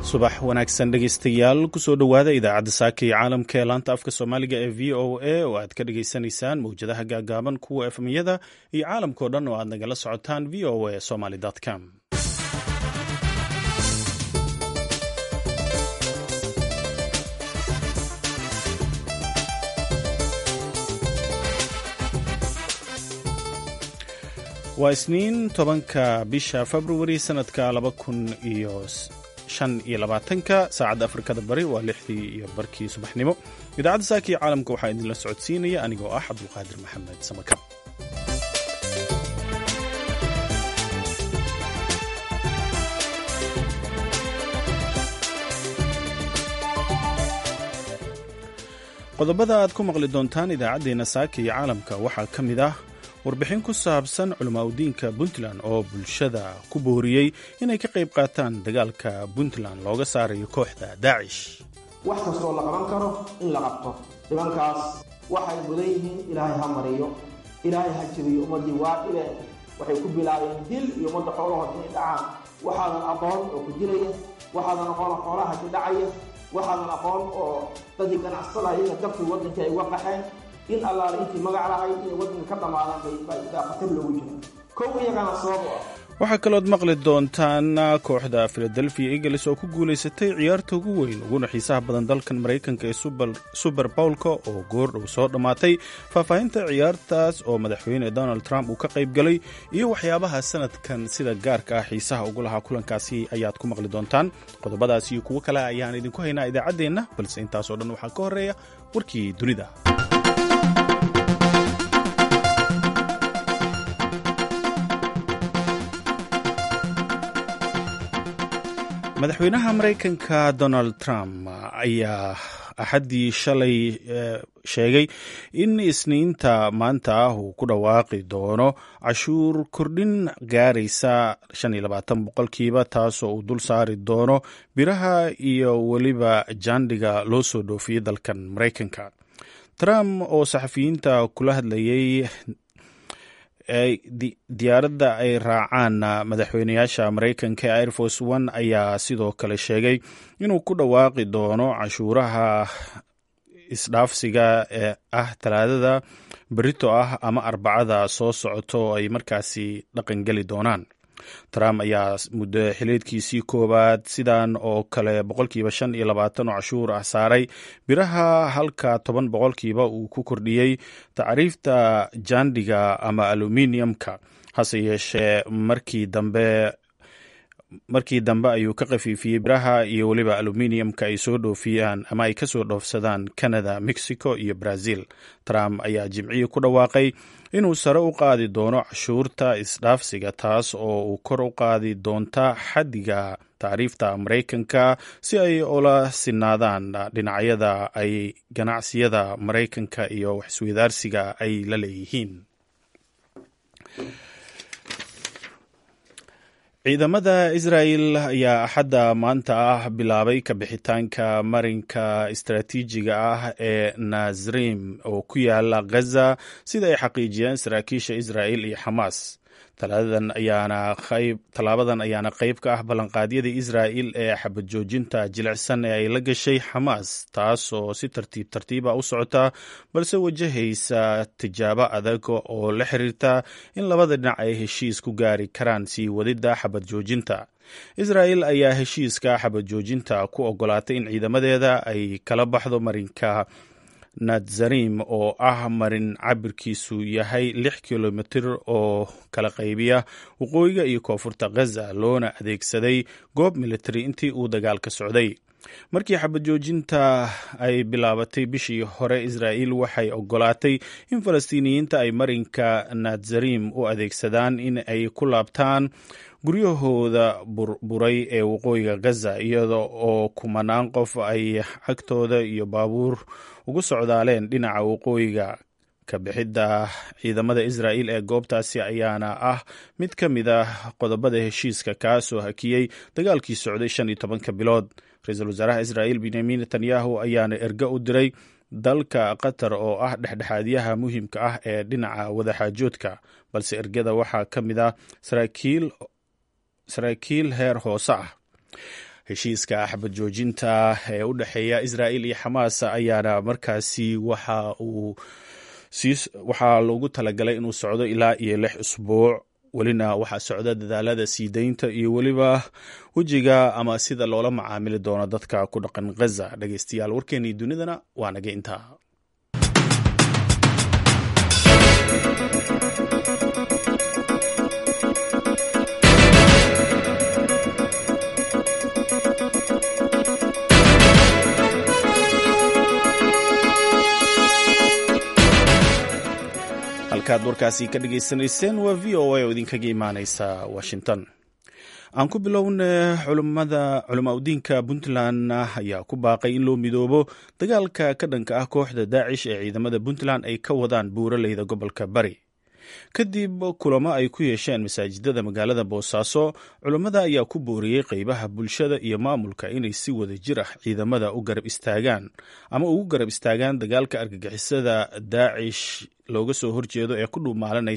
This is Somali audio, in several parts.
subax wanaagsan dhegaystayaal kusoo dhowaada idaacadda saaka iyo caalamka ee laanta afka soomaaliga ee v o a oo aad ka dhagaysanaysaan mawjadaha gaagaaban kuwa efmiyada iyo caalamkao dhan oo aad nagala socotaan v o a somaly com waa isniin tobanka bisha februari sanadka laba kun iyo shan iyo labaatanka saacadda afrikada bari waa lixdii iyo barkii subaxnimo idaacadda saaka iyo caalamka waxaa idinla socodsiinaya anigoo ah cabdulqaadir maxamed samaka qodobada aad ku maqli doontaan idaacaddeenna saaka iyo caalamka waxaa ka mid ah warbixin ku saabsan culimaadudiinka puntland oo bulshada ku booriyey inay ka qayb qaataan dagaalka puntland looga saarayo kooxda daacish wax kastoo la qaban karo in la qabto nimankaas waxay mudan yihiin ilaahay ha mariyo ilaahay ha jabiyo ummaddii waadhibe waxay ku bilaabeen dil iyo ummadda xoolahood inay dhacaan waxaadan aqoon oo ku dilaya waxaadan aqoon oo xoolaha ka dhacaya waxaadan aqoon oo dadii ganacsatada iyaga dabkii waddankii ay uga qaxeen in allaale intii magac lahay inay waddanka ka dhammaadaan baa khatar loogu jira kow iyagana sabab u ah waxaa kalood maqli doontaan kooxda philadelphia eagles oo ku guulaysatay ciyaarta ugu weyn uguna xiisaha badan dalkan maraykanka ee suber bowlka oo goordhow soo dhammaatay faahfaahinta ciyaartaas oo madaxweyne donald trump uu ka qayb galay iyo waxyaabaha sanadkan sida gaarka ah xiisaha ugu lahaa kulankaasi ayaad ku maqli doontaan qodobadaas iyo kuwo kale ayaan idinku haynaa idaacaddeenna balse intaasoo dhan waxaa ka horeeya warkii dunida madaxweynaha maraykanka donald trump ayaa axaddii shalay sheegay in isniinta maanta ah uu ku dhawaaqi doono cashuur kordhin gaaraysa boqolkiiba taasoo uu dul saari doono biraha iyo weliba jaandhiga loo soo dhoofiyey dalkan maraykanka trump oo saxafiyiinta kula hadlayay diyaaradda ay raacaan madaxweynayaasha maraykanka ee air force one ayaa sidoo kale sheegay inuu ku dhawaaqi doono cashuuraha isdhaafsiga ee ah talaadada berito ah ama arbacada soo socoto oo ay markaasi dhaqangeli doonaan trump ayaa muddo xileedkiisii koowaad sidan oo kale boqolkiiba shan iyo labaatan oo cashuur ah saaray biraha halka toban boqolkiiba uu ku kordhiyey tacriifta jaandhiga ama aluminiumka hase yeeshee markii dambe markii dambe ayuu ka khafiifiyey biraha iyo weliba aluminiumka ay soo dhoofiyaan ama ay kasoo dhoofsadaan canada mexico iyo brazil trump ayaa jimcihii ku dhawaaqay inuu sare u qaadi doono cashuurta isdhaafsiga taas oo uu kor u qaadi doonta xaddiga tacriifta maraykanka si ay ula sinaadaan dhinacyada ay ganacsiyada maraykanka iyo waxisweydaarsiga ay la leeyihiin ciidamada israel ayaa axadda maanta ah bilaabay ka bixitaanka marinka istaraatiijiga ah ee nazrim oo ku yaala ghaza sida ay xaqiijiyeen saraakiisha israel iyo xamaas tallaabadan ayaana qayb ka ah ballanqaadyada israel ee xabad joojinta jilicsan ee ay la gashay xamaas taas oo si tartiib tartiiba u socota balse wajahaysa tijaabo adag oo la xiriirta in labada dhinac ay heshiis ku gaari karaan sii wadidda xabad joojinta israel ayaa heshiiska xabad joojinta ku ogolaatay in ciidamadeeda ay kala baxdo marinka nazarim oo ah marin cabirkiisu yahay lix kilomitir oo kala qaybiya waqooyiga iyo koonfurta ghaza loona adeegsaday goob militari intii uu dagaalka socday markii xabad joojinta ay bilaabatay bishii hore israel waxay ogolaatay in falastiiniyiinta ay marinka nazarim u adeegsadaan in ay ku laabtaan guryahooda burburay ee waqooyiga ghaza iyada oo kumanaan qof ay cagtooda iyo baabuur ugu socdaaleen dhinaca waqooyiga ka bixidda ciidamada israel ee goobtaasi ayaana ah mid ka mid ah qodobada heshiiska kaasoo hakiyey dagaalkii socday shan iyo tobanka bilood ra-iisul wasaaraha israel benyamin netanyahu ayaana ergo u diray dalka qatar oo ah dhexdhexaadyaha muhiimka ah ee dhinaca wadaxaajoodka balse ergada waxaa ka mid ah saraakiil heer hoose ah heshiiska xabad joojinta ee u dhexeeya israa'il iyo xamaas ayaana markaasi waxa uu waxaa loogu talagalay inuu socdo ilaa iyo lix usbuuc welina waxaa socda dadaalada sii daynta iyo weliba wejiga ama sida loola macaamili doono dadka ku dhaqan ghaza dhegeystayaal warkeenii dunidana waa naga intaa halkaad warkaasi ka dhageysanayseen waa v o a oo idinkaga imaaneysa washington aan ku bilowna culimada culimaudiinka puntland ayaa ku baaqay in loo midoobo dagaalka ka dhanka ah kooxda daacish ee ciidamada puntland ay ka wadaan buuraleyda gobolka bari kadib kulamo ay ku yeesheen masaajidada magaalada boosaaso culammada ayaa ku booriyey qeybaha bulshada iyo maamulka inay si wada jir ah ciidamada u garab istaagaan ama ugu garab istaagaan dagaalka argagixisada daacish looga soo horjeedo ee ku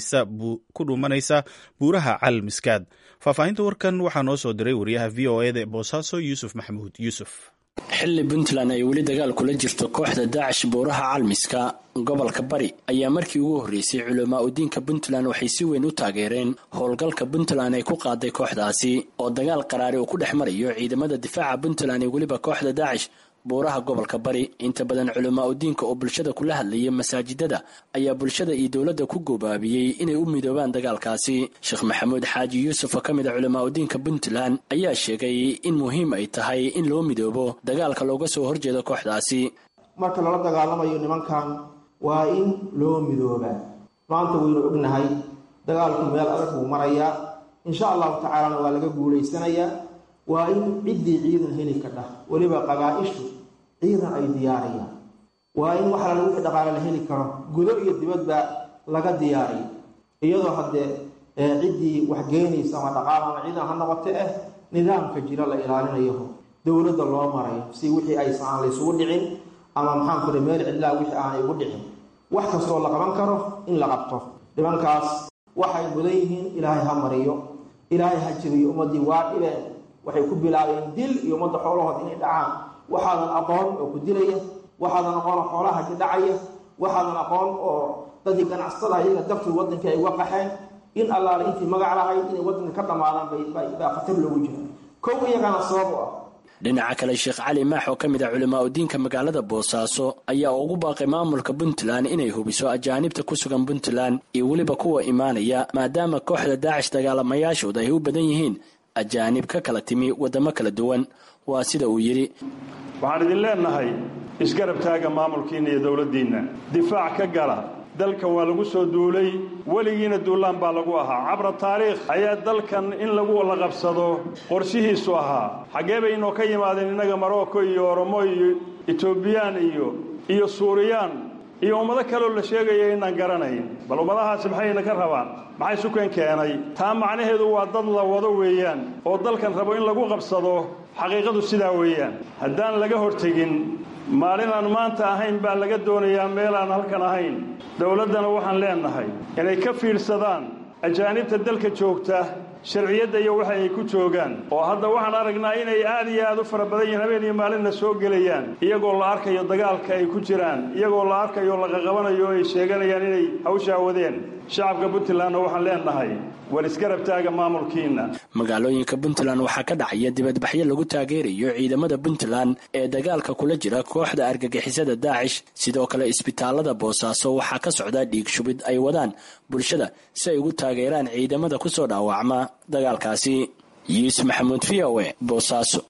dhuumanaysa buuraha cal miskaad faahfaahinta warkan waxaa noo soo diray wariyaha v o eda ee boosaaso yuusuf maxamuud yuusuf xilli puntland ay weli dagaal kula jirto kooxda daacish buuraha calmiska gobolka bari ayaa markii ugu horreysay culamaa udiinka puntland waxay si weyn u taageereen howlgalka puntland ay ku qaaday kooxdaasi oo dagaal qaraari uu ku dhex marayo ciidamada difaaca puntland iyo weliba kooxda daacish buuraha gobolka bari inta badan culamaa udiinka oo bulshada kula hadlayay masaajidada ayaa bulshada iyo dowladda ku goobaabiyey inay u midoobaan dagaalkaasi sheekh maxamuud xaaji yuusuf oo ka mid a culamaa udiinka puntland ayaa sheegay in muhiim ay tahay in loo midoobo dagaalka looga soo horjeedo kooxdaasi marka lala dagaalamayo nimankan waa in loo midoobaa maanta waynu ognahay dagaalku meel adag buu marayaa insha allahu tacaalana waa laga guulaysanayaa waa in ciddii ciidan heli kadhah weliba qabaa-ishu ciidan ay diyaariyaan waa in wax lala wixii dhaqaale la heli karo gudo iyo dibadba laga diyaariyo iyadoo haddee ciddii waxgeynaysa ama dhaqaal ama ciidan ha noqote ah nidaamka jira la ilaalinayo dowladda loo marayo si wixii aysan aan laysugu dhicin ama maxaan kure meel cidlaa wixii aanay ugu dhicin wax kastoo la qaban karo in la qabto nimankaas waxay mudan yihiin ilaahay ha mariyo ilaahay ha jabiyo ummaddii waa dhibeen waxay ku bilaabeen dil iyo ummadda xoolahood inay dhacaan waxaadan aqoon oo ku dilaya waxaadan aqoon oo xoolaha ka dhacaya waxaadan aqoon oo dadii ganacsatada iyaga dartii waddankii ay uga qaxeen in allaale intii magac lahayd inay waddanka ka dhammaadaan baa khatar loogu jira kow iyagana sabab u ah dhinaca kale sheekh cali maax oo ka mid ah culamaa udiinka magaalada boosaaso ayaa ugu baaqay maamulka puntland inay hubiso ajaanibta ku sugan puntland iyo weliba kuwa imaanaya maadaama kooxda daacish dagaalamayaashooda ay u badan yihiin ajaanib ka kala timi waddamo kala duwan waa sida uu yidhi waxaan idin leennahay isgarab taaga maamulkiinna iyo dowladdiinna difaac ka gala dalkan waa lagu soo duulay weligiina duulaan baa lagu ahaa cabra taariikh ayaa dalkan in lagu la qabsado qorshihiisu ahaa xaggee bay inoo ka yimaadeen innaga marocco iyo oromo iyo etoobiyaan iyo iyo suuriyaan iyo ummado kaleoo la sheegaya inaan garanayn bal ummadahaasi maxayna ka rabaan maxay sukan keenay taa macnaheedu waa dad la wado weeyaan oo dalkan rabo in lagu qabsado xaqiiqadu sidaa weeyaan haddaan laga hortegin maalin aan maanta ahayn baa laga doonayaa meel aan halkan ahayn dowladdana waxaan leennahay inay ka fiidsadaan ajaanibta dalka joogta sharciyadda iyo waxa ay ku joogaan oo hadda waxaan aragnaa inay aad iyo aad u fara badan yihiin habeen iyo maalinna soo gelayaan iyagoo la arkayo dagaalka ay ku jiraan iyagoo la arkayo laqaqabanayo o ay sheeganayaan inay hawshaa wadeen shacabka puntlandna waxaan leennahay war isgarab taaga maamulkiinna magaalooyinka puntland waxaa ka dhacaya dibadbaxyo lagu taageerayo ciidamada puntland ee dagaalka kula jira kooxda argagixisada daacish sidoo kale isbitaalada boosaaso waxaa ka socda dhiig shubid ay wadaan bulshada si ay ugu taageeraan ciidamada kusoo dhaawacma dagaalkaasi yuusuf maxamuud v o e boosaaso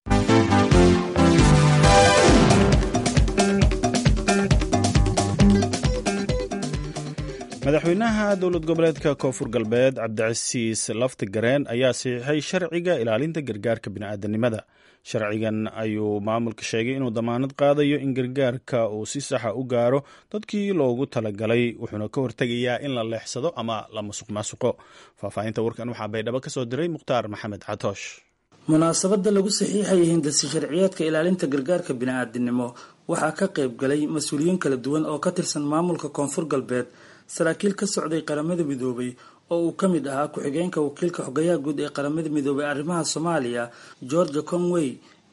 madaxweynaha dowlad goboleedka koonfur galbeed cabdicasiis lafti gareen ayaa saxiixay sharciga ilaalinta gargaarka bini'aadanimada sharcigan ayuu maamulka sheegay inuu damaanad qaadayo in gargaarka uu si saxa u gaaro dadkii loogu talagalay wuxuuna ka hortegayaa in la leexsado ama la masuq maasuqo faahfaahinta warkan waxaa baydhabo ka soo diray mukhtaar maxamed catoosh munaasabada lagu saxiixayay hindasi sharciyeedka ilaalinta gargaarka bini'aadinimo waxaa ka qayb galay mas-uuliyiin kala duwan oo ka tirsan maamulka koonfur galbeed saraakiil ka socday qaramada midoobay oo uu ka mid ahaa ku-xigeenka wakiilka xogayaha guud ee qaramada midoobay arrimaha soomaaliya georgia conway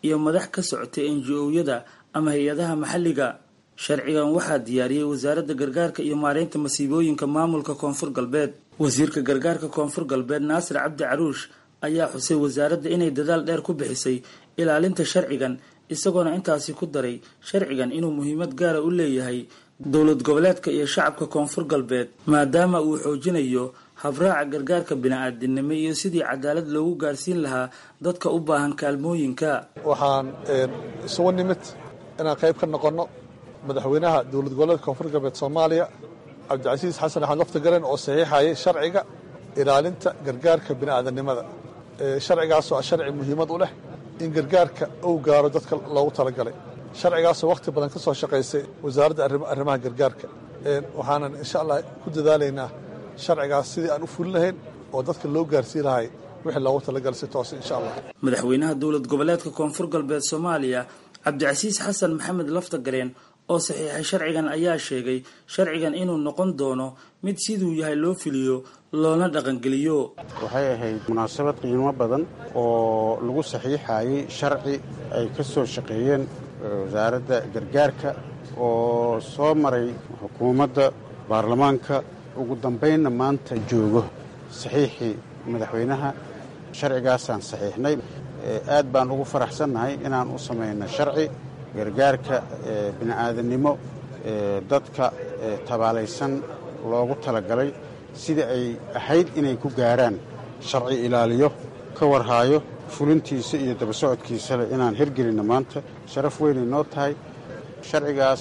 iyo madax ka socotay enji-owyada ama hay-adaha maxalliga sharcigan waxaa diyaariyey wasaaradda gargaarka iyo maareynta masiibooyinka maamulka koonfur galbeed wasiirka gargaarka koonfur galbeed naasir cabdi caruush ayaa xusay wasaaradda inay dadaal dheer ku bixisay ilaalinta sharcigan isagoona intaasi ku daray sharcigan inuu muhiimad gaara u leeyahay dowlad goboleedka iyo shacabka koonfur galbeed maadaama uu xoojinayo habraaca gargaarka bini-aadinimo iyo sidii cadaalad loogu gaarsiin lahaa dadka u baahan kaalmooyinka waxaan isugu nimid inaan qayb ka noqonno madaxweynaha dowlad goboleedka koonfur galbeed soomaaliya cabdicasiis xasan axmed laftagaren oo saxiixayay sharciga ilaalinta gargaarka bini'aadanimada sharcigaasoo sharci muhiimad u leh in gargaarka uu gaaro dadka loogu talagalay sharcigaasoo wakhti badan ka soo shaqaysay wasaaradda arrimaha gargaarka waxaanan insha allah ku dadaalaynaa sharcigaas sidii aan u fulin lahayn oo dadka loo gaarsii lahay wixii loogu talagalay si toose insha allah madaxweynaha dowlad goboleedka koonfur galbeed soomaaliya cabdicasiis xasan maxamed laftagareen oo saxiixay sharcigan ayaa sheegay sharcigan inuu noqon doono mid siduu yahay loo fuliyo loona dhaqangeliyo waxay ahayd munaasabad qiimo badan oo lagu saxiixayay sharci ay ka soo shaqeeyeen wasaaradda gargaarka oo soo maray xukuumadda baarlamaanka ugu dambaynna maanta joogo saxiixii madaxweynaha sharcigaasaan saxiixnay aad baan ugu faraxsannahay inaan u samayno sharci gargaarka bini'aadannimo dadka tabaalaysan loogu talagalay sida ay ahayd inay ku gaaraan sharci ilaaliyo ka warhaayo fulintiisa iyo daba socodkiisale inaan hirgelinno maanta sharaf weynay noo tahay sharcigaas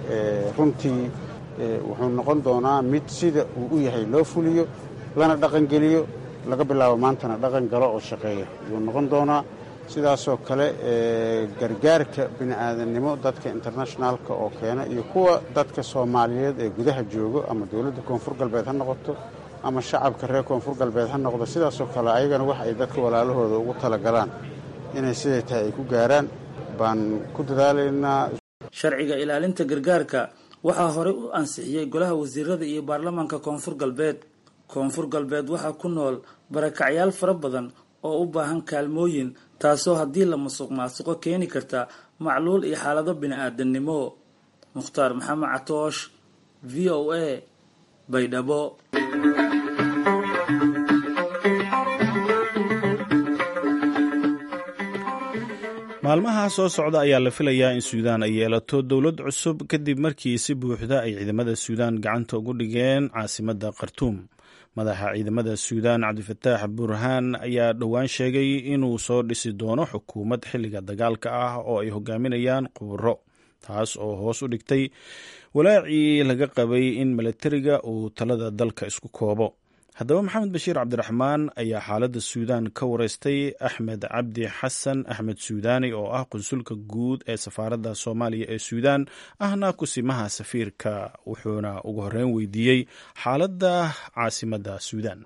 runtii wuxuu noqon doonaa mid sida uu u yahay loo fuliyo lana dhaqangeliyo laga bilaabo maantana dhaqan galo oo shaqeeya ayuu noqon doonaa sidaasoo kale gargaarka bini'aadannimo dadka internationaalka oo keena iyo kuwa dadka soomaaliyeed ee gudaha joogo ama dowladda koonfur galbeed ha noqoto ama shacabka reer koonfur galbeed ha noqdo sidaasoo kale ayagana wax ay dadka walaalahooda ugu talagalaan inay siday tahay ay ku gaaraan baan ku dadaalaynaa sharciga ilaalinta gargaarka waxaa horey u ansixiyey golaha wasiirada iyo baarlamaanka koonfur galbeed koonfur galbeed waxaa ku nool barakacyaal fara badan oo u baahan kaalmooyin taasoo haddii la musuq maasuqo keeni karta macluul iyo xaalado bini-aadannimo mukhtaar maxamed catoosh v o a baydhabo maalmaha soo socda ayaa la filayaa in suudaan ay yeelato dowlad cusub kadib markii si buuxda ay ciidamada suudaan gacanta ugu dhigeen caasimadda khartuum madaxa ciidamada suudaan cabdifataax burhaan ayaa dhowaan sheegay inuu soo dhisi doono xukuumad xilliga dagaalka ah oo ay hogaaminayaan quuro taas oo hoos u dhigtay walaacii laga qabay in milatariga uu talada dalka isku koobo haddaba maxamed bashiir cabdiraxmaan ayaa xaaladda suudaan ka wareystay axmed cabdi xasan axmed suudaani oo ah qunsulka guud ee safaaradda soomaaliya ee suudaan ahna kusimaha safiirka wuxuuna ugu horreyn weydiiyey xaaladda caasimadda suudaan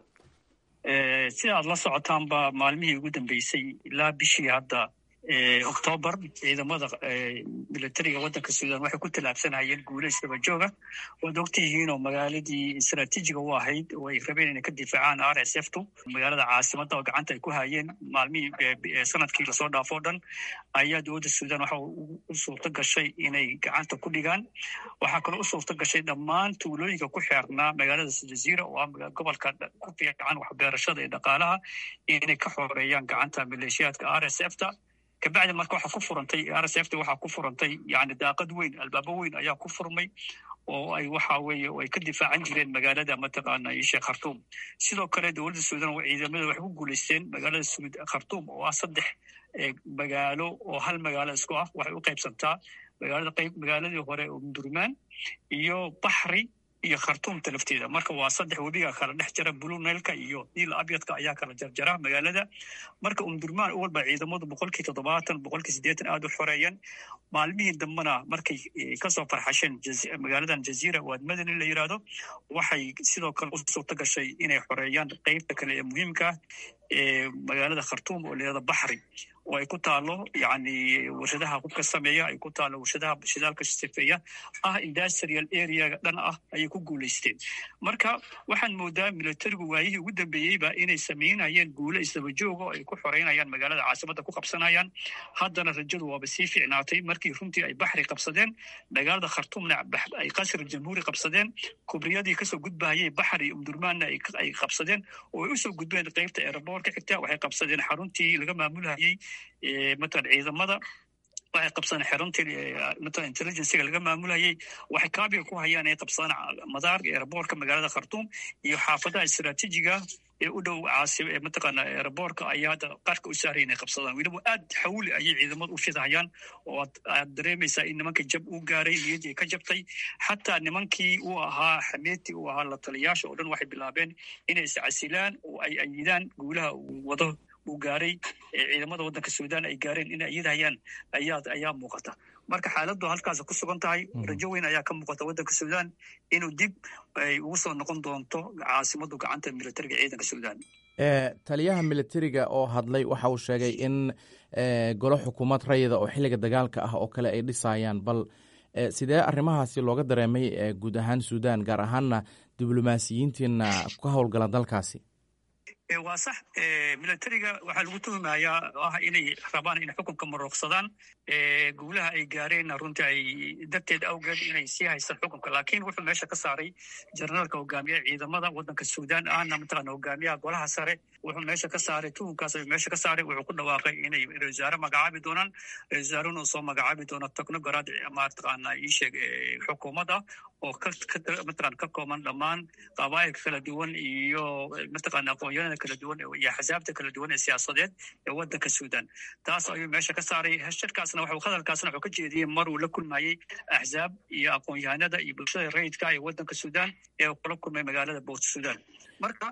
sida aad la socotaanba maalmihii ugu dambeysay ilaa bishii hadda octoobar ciidamada militariga waddanka suudan waxay ku tallaabsanayeen guulays daba jooga waad ogtihiinoo magaaladii istraatiijiga u ahayd oo ay rabeen inay ka difaacaan r s f tu magaalada caasimadda oo gacanta ay ku hayeen maalmihii sanadkii lasoo dhaafo o dhan ayaa dowladda suudan waxa u suurto gashay inay gacanta ku dhigaan waxaa kaloo u suurto gashay dhammaan tuulooyinka ku xeernaa magaalada jaziira oo ah gobolka ku fiican waxbeerashada iyo dhaqaalaha inay ka xoreeyaan gacanta maleeshiyaadka r s f ta kabacdi marka waxaa ku furantay r s f t waxaa ku furantay yani daaqad weyn albaabo weyn ayaa ku furmay oo ay waxa weeye ay ka difaacan jireen magaalada mataqaana sheekh khartuum sidoo kale dowladda suudan ciidamada waxay ku guulaysteen magaalada suud khartuum oo ah saddex magaalo oo hal magaalo isku ah waxay u qaybsantaa magaalada qayb magaaladii hore oo mudurmaan iyo baxri iyo khartuumta lafteeda marka waa saddex webiga kala dhex jara bulunailka iyo niil abyadka ayaa kala jarjara magaalada marka umdurmaan walba ciidamadu boqolkii toddobaatan boqolkii siddeetan aada u xoreeyeen maalmihii dambena markay kasoo farxasheen magaaladan jaziira waad madani la yidhaahdo waxay sidoo kale u suurto gashay inay xoreeyaan qeybta kale ee muhiimka ah ee magaalada khartuum oo layihahdo baxri oo ay ku taalo yani warshadaha hubka sameeya ay ku taalo warshadaha shidaalka sifeeya ah industrial area dhan ah ayay ku guulaysteen marka waxaan moodaa militarigu waayihii ugu dambeeyeyba inay samaynayeen guulo isdaba jooga oo ay ku xoreynayaan magaalada caasimada ku qabsanayaan haddana rajadu waaba sii fiicnaatay markii runtii ay baxri qabsadeen magaalada khartuumna ay qasri jamhuuri qabsadeen kubriyadii kasoo gudbahayay baxri iyo umdurmaanna ay qabsadeen oo ay usoo gudbeen qeybta eeraboorka xigta waxay qabsadeen xaruntii laga maamulhayay matalan ciidamada waxay qabsadeen xaruntii matalan intelligencega laga maamulayay waxay kaabiga ku hayaan inay qabsadaan madaarka eeraboorka magaalada khartuum iyo xaafadaha istaraatiijiga ee u dhow caasi mataqaana eeraboorka ayaa hadda qarka u saaray inay qabsadaan weliba aad xawli ayay ciidamadu u fidhayaan oo aad dareemaysaa in nimanka jab uu gaaray niyaddii ka jabtay xataa nimankii uu ahaa xameetii uu ahaa la taliyaasha oo dhan waxay bilaabeen inay iscasilaan oo ay ayidaan guulaha uu wado uu gaaray ciidamada waddanka suudaan ay gaareen inay iyadahayaan ayaa ayaa muuqata marka xaaladdu halkaas ku sugan tahay rajo weyn ayaa ka muuqata waddanka suudaan inuu dib ay ugu soo noqon doonto caasimadu gacanta militariga ciidanka suudaan taliyaha militariga oo hadlay waxa uu sheegay in golo xukuumad rayida oo xilliga dagaalka ah oo kale ay dhisayaan bal sidee arrimahaasi looga dareemay guud ahaan suudaan gaar ahaanna diblomaasiyiintiina ka howlgala dalkaasi waa sax militariga waxaa lagu tuhumayaa ah inay rabaan inay xukunka maroogsadaan guulaha ay gaareenna runtii ay darteed awgeed inay sii haystaan xukunka laakiin wuxuu meesha ka saaray jenaraalka hogaamiyaha ciidamada waddanka suudaan ahna mataqaana hogaamiyaha golaha sare wuxuu meesha ka saaray tuhunkaas ayuu meesha ka saaray wuxuu ku dhawaaqay inay ra wasaare magacaabi doonaan ra wasaaruna uu soo magacaabi doono technogorad mataqaana iisheeg xukuumadda oo mataqaan ka kooban dhammaan qabaa'ilka kala duwan iyo mataqaana aqoonyada kala duwan iyo axsaabta kala duwan ee siyaasadeed ee waddanka suudaan taas ayuu meesha ka saaray shirkaasna wuxuu hadalkaasna wuxuu ka jeediyey mar uu la kulmayey axsaab iyo aqoon-yahanada iyo bulshada rayidka ee waddanka suudaan ee uu kula kulmay magaalada boort suudaan marka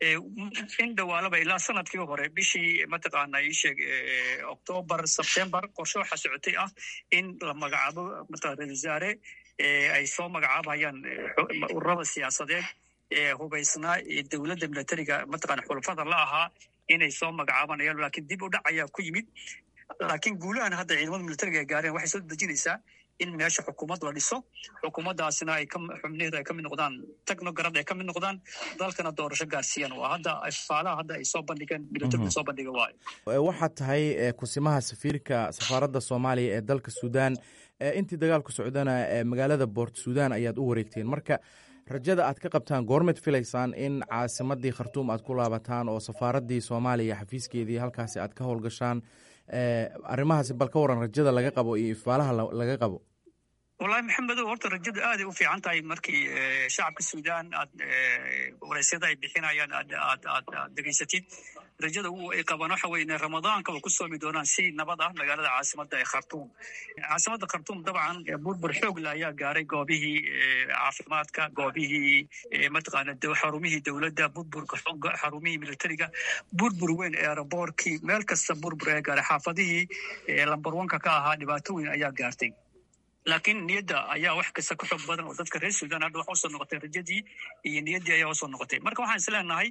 in dhawaalaba ilaa sanadkii hore bishii mataqaana iisheeg octoobar sebtembar qorshe waxaa socotay ah in la magacaabo mataqan ra-isul wasaare ay soo magacaabayaan ururada siyaasadeed ee hubaysnaa ee dowladda militariga mataqana xulafada la ahaa inay soo magacaabanayaan laakiin dib u dhac ayaa ku yimid laakiin guulahan hadda ciidamada militariga ay gaareen waxay soo dejinaysaa in meesha xukuumad la dhiso xukuumaddaasina ay xubnaheedu ay ka mid noqdaan technograd ay ka mid noqdaan dalkana doorasho gaarsiiyaan waa hadda faalaha hadda ay soo bandhigeen militariga soo bandhiga waayo waxaad tahay kusimaha safiirka safaaradda soomaaliya ee dalka suudaan intii dagaalku socdana magaalada boort suudaan ayaad u wareegteen marka rajada aad ka qabtaan goormed filaysaan in caasimadii khartuum aad ku laabataan oo safaaraddii soomaaliya xafiiskeedii halkaasi aad ka howlgashaan arrimahaasi bal ka waran rajada laga qabo iyo ifaalaha laga qabo wallahi maxamedow horta rajadu aaday u fiican tahay markii shacabka suudaan aad wareysyada ay bixinayaan aad aad aad aad degeysatid rajada ay qabaan waxa weye ramadaanka way ku soomi doonaan si nabad ah magaalada caasimada ee khartuum caasimada khartuum dabcan burbur xoogla ayaa gaaray goobihii caafimaadka goobihii mataqaana xarumihii dowladda burburka xooga xarumihii militariga burbur weyn eeraboorkii meel kasta burbur ayaa gaaray xaafadihii lambar wanka ka ahaa dhibaato weyn ayaa gaartay laakiin niyadda ayaa wax kasta ka xoog badan oo dadka reer suudaan hadda waxa usoo noqotay rajadii iyo niyaddii ayaa usoo noqotay marka waxaan isleenahay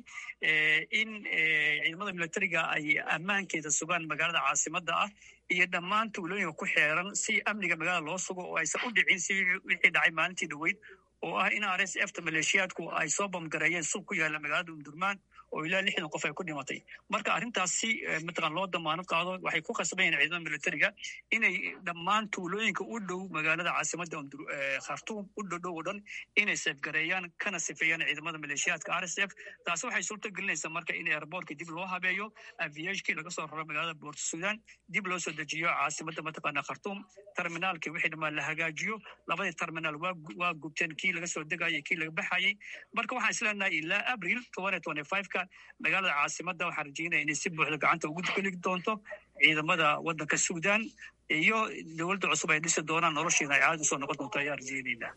in ciidamada militariga ay ammaankeeda sugaan magaalada caasimada ah iyo dhammaan tuulooyinka ku xeeran si amniga magaalada loo sugo oo aysan u dhicin si wixii dhacay maalintii dhoweyd oo ah in r s f ta maleeshiyaadku ay soo bamgareeyeen suuq ku yaalla magaalada umdurmaan oo ilaa lixdan qof ay ku dhimatay marka arrintaas si mataqan loo damaanad qaado waxay ku khasbayen ciidamada militariga inay dhammaan tuulooyinka u dhow magaalada caasimada khartuum u dhodhow o dhan inay seefgareeyaan kana sifeeyaan ciidamada maleeshiyaadka r s f taasi waxay suurto gelinaysaa marka in airboortka dib loo habeeyo aviashkii laga soo raro magaalada boort sudan dib loo soo dejiyo caasimada mataqaana khartuum terminaalkii wixii dhammaan la hagaajiyo labadii terminaal waa gubteen kii laga soo degayay kii laga baxayay marka waxaan isleenahay ilaa abril ka magaalada caasimada waxaan rajeynaya inay si buuxda gacanta ugu geli doonto ciidamada waddanka suudaan iyo dowladda cusub ay dhisi doonaan noloshiina ay caadi usoo noqon doonto ayaan rajeyneynaa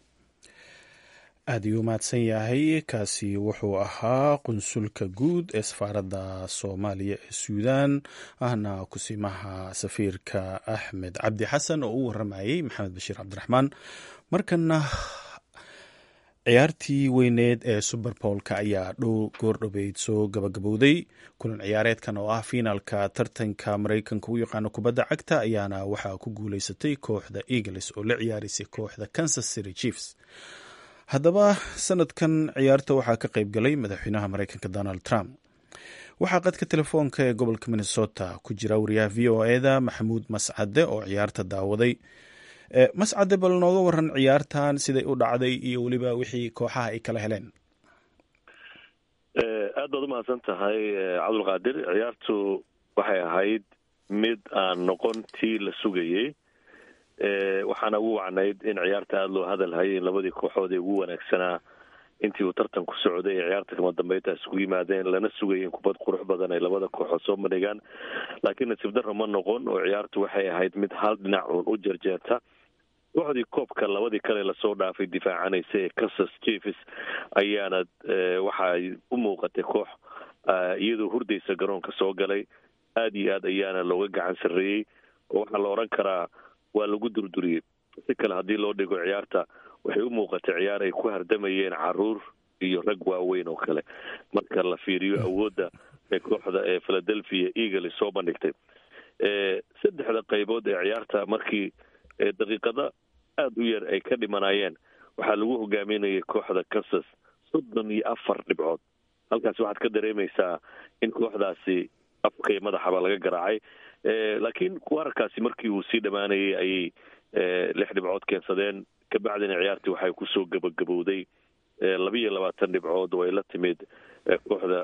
aad ayuu mahadsan yahay kaasi wuxuu ahaa qunsulka guud ee safaaradda soomaaliya ee suudaan ahna kusimaha safiirka axmed cabdi xasan oo u waramayey maxamed bashiir cabdiraxmaan markana ciyaartii weyneed ee suberboolka ayaa dhow goordhobeyd soo gabagabowday kulan ciyaareedkan oo ah fiinaalka tartanka maraykanka u yaqaano kubadda cagta ayaana waxaa ku guuleysatay kooxda eagles oo la ciyaareysay kooxda kansas city chiefs haddaba sanadkan ciyaarta waxaa ka qayb galay madaxweynaha maraykanka donald trump waxaa qadka telefoonka ee gobolka minnesota ku jira wariyaha v o eda maxamuud mascade oo ciyaarta daawaday mascade bal nooga waran ciyaartan siday u dhacday iyo weliba wixii kooxaha ay kala heleen aad baad umahadsan tahay cabdulqaadir ciyaartu waxay ahayd mid aan noqon tii la sugayey waxaana ugu wacnayd in ciyaarta aada loo hadalhayay in labadii kooxood ee ugu wanaagsanaa intii uu tartanku socday ee ciyaarta kama dambeynta isugu yimaadeen lana sugayay in kubad qurux badan ay labada kooxood soo bandhigaan laakiin nasiib darro ma noqon oo ciyaartu waxay ahayd mid hal dhinac uun u jarjeerta kooxdii koobka labadii kale lasoo dhaafay difaacanaysa ee kansas chiefs ayaana waxaay u muuqatay koox iyadoo hurdaysa garoonka soo galay aada iyo aad ayaana looga gacan sarreeyey oo waxaa la odhan karaa waa lagu durduriyey si kale haddii loo dhigo ciyaarta waxay u muuqatay ciyaar ay ku hardamayeen caruur iyo rag waaweyn oo kale marka la fiiriyo awoodda ee kooxda ee philadelphia eagles soo bandhigtay saddexda qaybood ee ciyaarta markii daqiiqada aada u yar ay ka dhimanayeen waxaa lagu hogaaminayay kooxda kansas soddon iyo afar dhibcood halkaas waxaad ka dareemaysaa in kooxdaasi afkay madaxaba laga garaacay laakiin wararkaasi markii uu sii dhammaanayay ayay lix dhibcood keensadeen kabacdina ciyaartii waxay kusoo gabagabowday labiiyo labaatan dhibcood oo ay la timid kooxda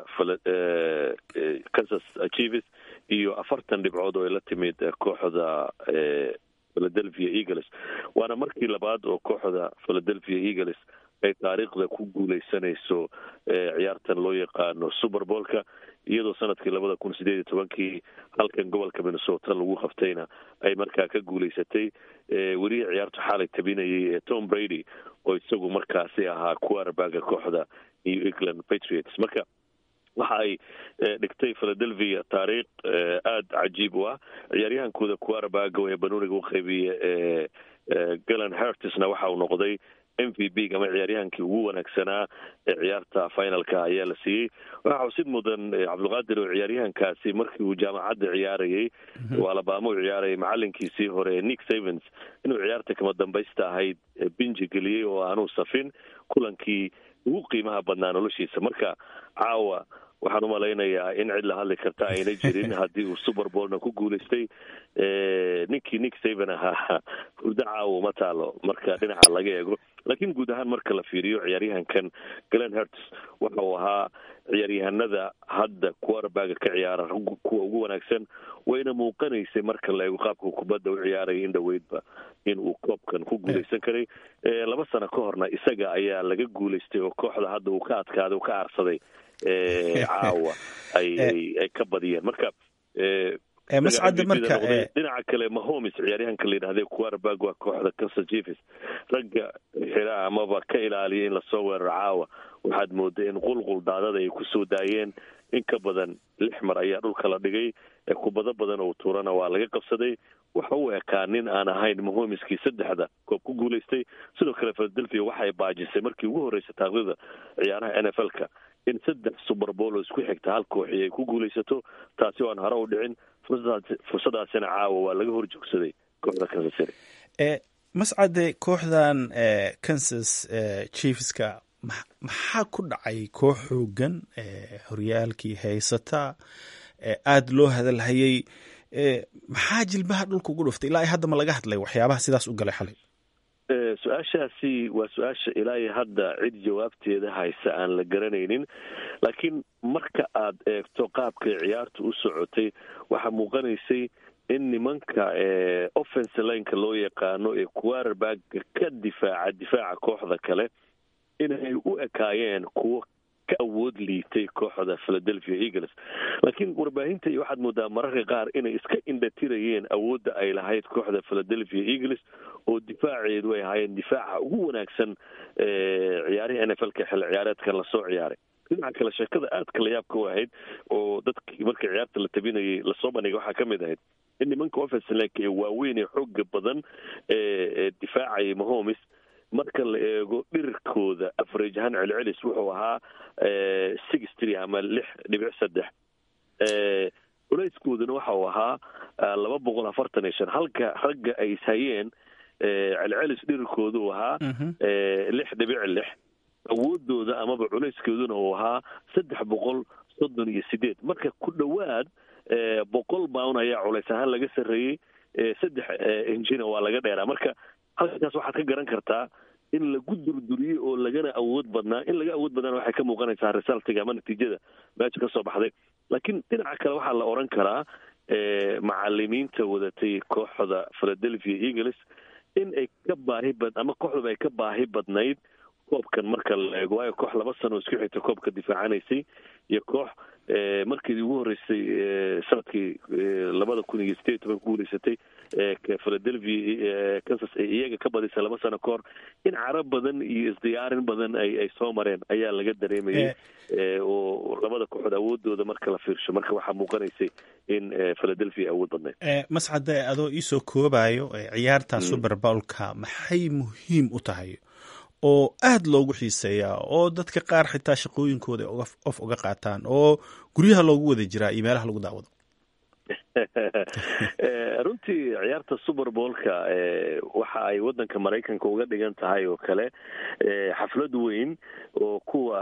kansas chiefs iyo afartan dhibcood oo ay la timid kooxda philadelphia eagles waana markii labaad oo kooxda philadelphia eagles ay taariikhda ku guuleysanayso ciyaartan loo yaqaano superboolka iyadoo sanadkii labada kun sideed iyo tobankii halkan gobolka minnesota lagu qabtayna ay markaa ka guuleysatay welihi ciyaartu xaalay tabinayay ee tom brady oo isagu markaasi ahaa quarterbaga kooxda new england patriots marka waxa ay dhigtay philadelphia taariikh aada cajiib u ah ciyaaryahankooda quarterbaga ee banuuniga u qaybiya ee galan hertisna waxa uu noqday m v b ama ciyaaryahankii ugu wanaagsanaa ee ciyaarta finalka ayaa la siiyey waxaa xusid mudan cabdulqaadir oo ciyaaryahankaasi markii uu jaamacadda ciyaarayay oo alabama u ciyaarayay macalinkiisii hore ee nick savens inuu ciyaarta kama dambaysta ahayd binji geliyey oo aanuu safin kulankii ugu qiimaha badnaa noloshiisa marka caawa waxaan umalaynayaa in cid la hadli karta ayna jirin haddii uu superbolna ku guulaystay ninkii nick saven ahaa hurdo caawo ma taalo marka dhinaca laga eego laakiin guud ahaan marka la fiiriyo ciyaaryahankan glen herts waxa uu ahaa ciyaaryahanada hadda quarterbaga ka ciyaara kuwa ugu wanaagsan wayna muuqanaysay marka la eego qaabka kubadda u ciyaaraya in dhoweydba in uu koobkan ku guulaysan karay laba sano ka horna isaga ayaa laga guulaystay oo kooxda hadda uu ka adkaaday uu ka aarsaday caawa ay ka badiyeen marka mascade marka dhinaca kale mahomes ciyaaryahanka la yidhahday quarterback waa kooxda kansas chiefs ragga xira amaba ka ilaaliya in lasoo weeraro caawa waxaad mooday in qulqul daadada ay kusoo daayeen in ka badan lix mar ayaa dhulka la dhigay kubado badan oo tuurana waa laga qabsaday waxa uu ekaa nin aan ahayn mahomiskii saddexda koob ku guulaystay sidoo kale philadelphia waxay baajisay markii ugu horreysay taaqdida ciyaaraha n f l ka in saddex suberbool oo isku xigta hal kooxi ay ku guulaysato taasi oo aan hore u dhicin fursadaasina caawa waa laga hor joogsaday kooxda kansas city mascade kooxdan kansas chiefska maxaa ku dhacay koox xoogan horyaalkii haysata aada loo hadalhayay maxaa jilbaha dhulka ugu dhuftay ilaa hadda ma laga hadlay waxyaabaha sidaas u galay xalay su-aashaasi waa su-aasha ilaa iyo hadda cid jawaabteeda haysa aan la garanaynin laakiin marka aad eegto qaabkay ciyaartu u socotay waxaa muuqanaysay in nimanka offense lineka loo yaqaano ee quarterbaga ka difaaca difaaca kooxda kale inay u ekaayeen kuwo ka awood liitay kooxda philadelphia eagles laakiin warbaahinta iyo waxaad moodaa mararka qaar inay iska indhatirayeen awoodda ay lahayd kooxda philadelphia eagles oo difaaceedu ay ahaayeen difaaca ugu wanaagsan ciyaarihii n f l ka xilli ciyaareedkan lasoo ciyaaray dhinaca kale sheekada aadka la yaabka u ahayd oo dadkii marka ciyaarta la tabinayay lasoo bandhigay waxaa ka mid ahayd in nimanka offensilank ee waaweyn ee xooga badan ee difaacayay mahomes marka la eego dhirirkooda average ahaan celcelis wuxuu ahaa six three ama lix dhibic saddex culayskooduna waxa uu ahaa laba boqol afartan iyo shan halka ragga ay ishayeen celcelis dhirirkooda uu ahaa lix dhibic lix awoodooda amaba culayskeeduna uu ahaa saddex boqol soddon iyo sideed marka ku dhowaad boqol baun ayaa culays ahaan laga sarreeyey saddex injina waa laga dheeraa marka halkaas waxaad ka garan kartaa in lagu durduriyey oo lagana awood badnaa in laga awood badnaana waxay ka muuqanaysaa resultiga ama natiijada meesha ka soo baxday laakiin dhinaca kale waxaa la odhan karaa macalimiinta wadatay kooxda philadelphia eagles in ay ka baahi bad ama kooxdaba ay ka baahi badnayd koobkan marka la eego waayo koox laba sano isku xigta koobka difaacanaysay iyo koox markeedii ugu horreysay sanadkii labada kun iyo sideed toban ku guuleysatay philadelphia kansas ay iyaga ka badisay laba sano ka hor in carab badan iyo isdiyaarin badan ay ay soo mareen ayaa laga dareemayay oo labada kooxood awoodooda marka la fiirsho marka waxaa muuqanaysay in philadelphia awood badnayd mascade adoo iisoo koobayo ciyaarta super bowlka maxay muhiim u tahay oo aada loogu xiiseeyaa oo dadka qaar xitaa shaqooyinkooda of uga qaataan oo guryaha loogu wada jiraa iyo meelaha lagu daawado runtii ciyaarta super boolka waxa ay waddanka maraykanka uga dhigan tahay oo kale xaflad weyn oo kuwa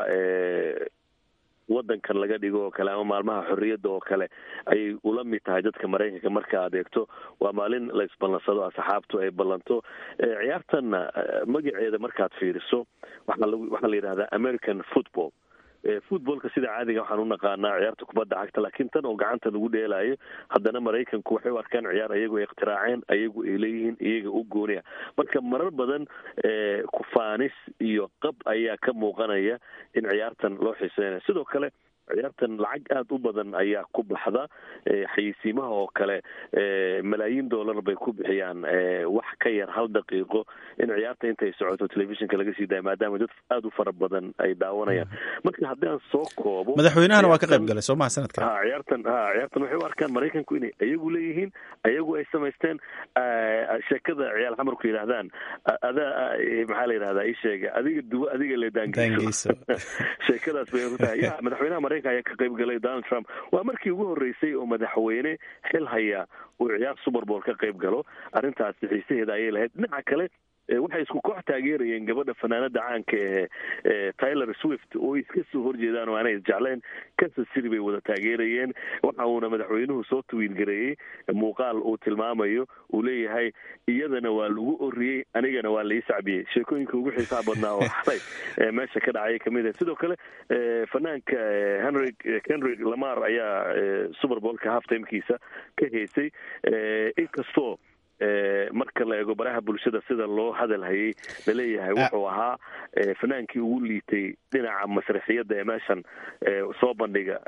waddankan laga dhigo oo kale ama maalmaha xorriyadda oo kale ayay ula mid tahay dadka maraykanka marka aad eegto waa maalin la isballansado asxaabtu ay ballanto ciyaartanna magaceeda markaad fiiriso waxaa la yidhahdaa american football footballka sida caadiga waxaan u naqaanaa ciyaarta kubadda cagta laakiin tan oo gacanta lagu dheelaayo haddana maraykanku waxay u arkaan ciyaar ayagu ay ikhtiraaceen ayagu ay leeyihiin iyaga u gooniya marka marar badan kufaanis iyo qab ayaa ka muuqanaya in ciyaartan loo xiiseynayo sidoo kale ciyaartan lacag aada u badan ayaa ku baxda xayeysiimaha oo kale malaayiin dollar bay ku bixiyaan wax ka yar hal daqiiqo in ciyaarta intay socoto telefishinka laga sii daaya maadaama dad aada u fara badan ay daawanayaan marka haddii aan soo koobo madaxweynahana waa ka qayb galay soo maha sanadka ha ciyaartan ha ciyaartan waxay u arkaan maraykanku inay ayagu leeyihiin ayagu ay samaysteen sheekada ciyaal xamarku yidhaahdaan adaa maxaa la yidhahdaa ii sheega adiga duwo adiga le daangeyso sheekadaas bay ku tahay ya madaxweynaha maraykanka ayaa ka qayb galay donald trump waa markii ugu horreysay oo madaxweyne xil haya uu ciyaar super bowl ka qayb galo arrintaasi xiisaheeda ayay lahayd dhinaca kale waxay isku koox taageerayeen gabadha fanaanada caanka ee tyler swift oo iska soo horjeedaan oo aanay isjecleen kansas city bay wada taageerayeen waxa uuna madaxweynuhu soo tawiilgareeyey muuqaal uu tilmaamayo uu leeyahay iyadana waa lagu oriyey anigana waa lai sacbiyey sheekooyinka ugu xiisaha badnaa oo xalay meesha ka dhacay kamid ah sidoo kale fanaanka henry henry lamar ayaa super bowlka half timekiisa ka heysay inkastoo marka la eego baraha bulshada sida loo hadal hayay laleeyahay wuxuu ahaa fanaankii ugu liitay dhinaca masraxiyadda ee meeshan soo bandhiga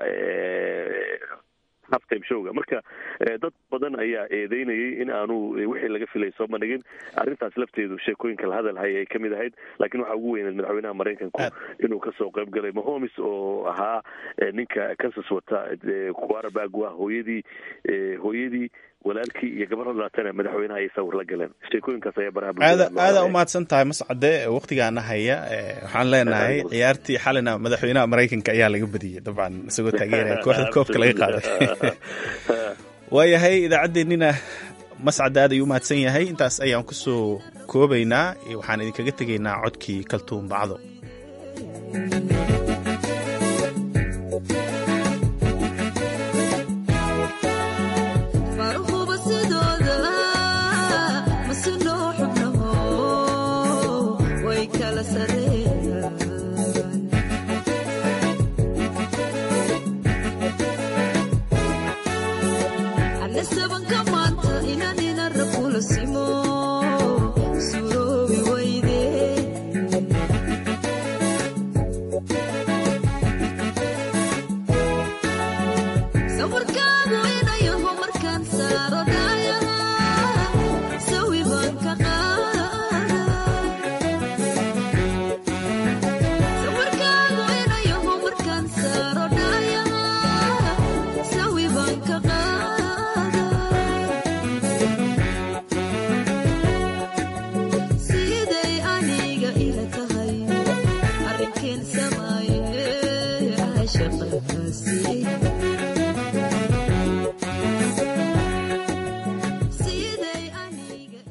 halftime showga marka dad badan ayaa eedeynayay in aanu wixii laga filay soo bandhigin arrintaas lafteedu sheekooyinka la hadal hayay ay ka mid ahayd laakiin waxaa ugu weyneed madaxweynaha maraykanku inuu kasoo qayb galay mahomes oo ahaa ninka kansas wata quarterback waa hooyadii hooyadii walaalkii iyo gabar hadlaatana madaxweynaha ay sawir la galeen sheekooyinkaas ayaa baraha aada aada umahadsan tahay mascade waktigaana haya waxaan leenahay ciyaartii xalina madaxweynaha maraykanka ayaa laga badiyey dabcan isagoo taageeraya kooxda koobka laga qaaday waayahay idaacaddeenina mascade aad ayuu umahadsan yahay intaas ayaan kusoo koobaynaa waxaan idinkaga tegaynaa codkii kaltuun bacdo Sabanka maanta inaan ina rakula simo